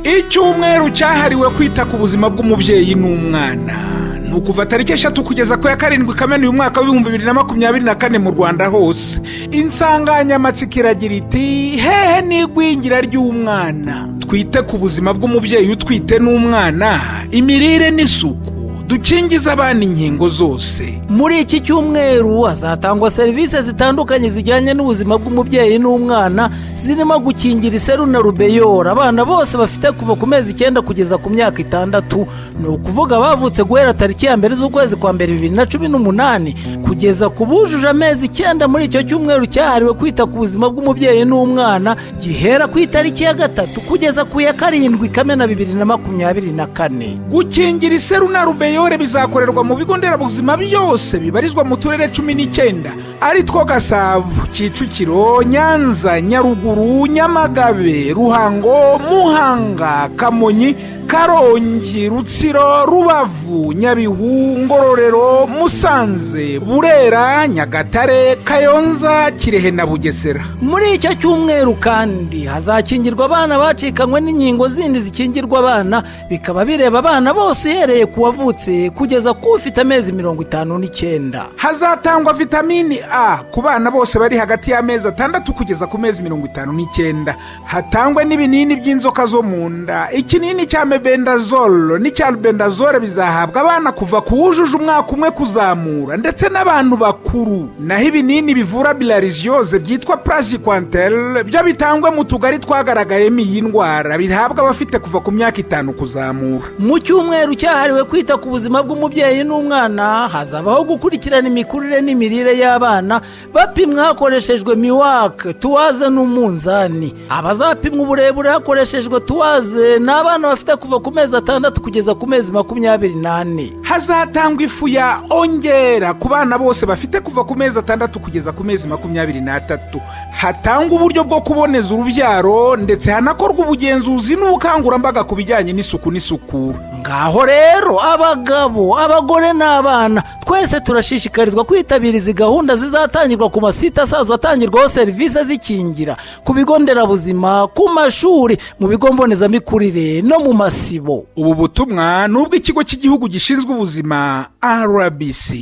icyumweru cyahariwe kwita ku buzima bw'umubyeyi n'umwana ni ukuva tariki eshatu kugeza ku ya karindwi kamena uyu mwaka w'ibihumbi bibiri na makumyabiri na kane mu rwanda hose insanganyamatsiko iragira iti hehe n'igwingira ry'umwana twite ku buzima bw'umubyeyi utwite n'umwana imirire n'isuku dukingiza abana inkingo zose muri iki cyumweru hazatangwa serivisi zitandukanye zijyanye n'ubuzima bw'umubyeyi n'umwana zirimo gukingira iseru na rubeyora abana bose bafite kuva ku mezi icyenda kugeza ku myaka itandatu ni ukuvuga bavutse guhera tariki ya mbere z'ukwezi kwa mbere bibiri na cumi n'umunani kugeza ku bujuje amezi icyenda muri icyo cyumweru cyahariwe kwita ku buzima bw'umubyeyi n'umwana gihera ku itariki ya gatatu kugeza ku ya karindwi kamena bibiri na makumyabiri na kane gukingira iseru na rubeyore bizakorerwa mu bigo nderabuzima byose bibarizwa mu turere cumi n'icyenda ari two gasabo kicukiro nyanza nyaruguru nyamagabe ruhango muhanga kamonyi karongi rutsiro rubavu nyabihu ngororero musanze burera nyagatare kayonza kirehe na bugesera muri icyo cyumweru kandi hazakingirwa abana bacikanywe n'inkingo zindi zikingirwa abana bikaba bireba abana bose uhereye ku wavutse kugeza ku ufite amezi mirongo itanu n'icyenda hazatangwa vitamini a ku bana bose bari hagati y'amezi atandatu kugeza ku mezi mirongo itanu n'icyenda hatangwe n'ibinini by'inzoka zo mu nda ikinini cya mebendazoro n'icya rubendazore bizahabwa abana kuva ku wujuje umwaka umwe kuzamura ndetse n'abantu bakuru naho ibinini bivura bilariziyoze byitwa purazikwanteri byo bitangwa mu tugari twagaragayemo iyi ndwara bihabwa abafite kuva ku myaka itanu kuzamura mu cyumweru cyahariwe kwita ku buzima bw'umubyeyi n'umwana hazabaho gukurikirana imikurire n'imirire y'abana bapimwa hakoreshejwe miwake tuwaze n'umunzani abazapimwa uburebure hakoreshejwe tuwaze ni abana bafite kuva ku mezi atandatu kugeza ku mezi makumyabiri n'ane hazatangwa ifu ya ongera ku bana bose bafite kuva ku mezi atandatu kugeza ku mezi makumyabiri n'atatu hatangwa uburyo bwo kuboneza urubyaro ndetse hanakorwa ubugenzuzi n'ubukangurambaga ku bijyanye n'isuku n'isukura ngaho rero abagabo abagore n'abana twese turashishikarizwa kwitabira izi gahunda zizatangirwa ku masite asanzwe atangirwaho serivisi zikingira ku bigo nderabuzima ku mashuri mu bigo mbonezamikurire no mu masibo ubu butumwa ni ubw'ikigo cy'igihugu gishinzwe ubuzima rbc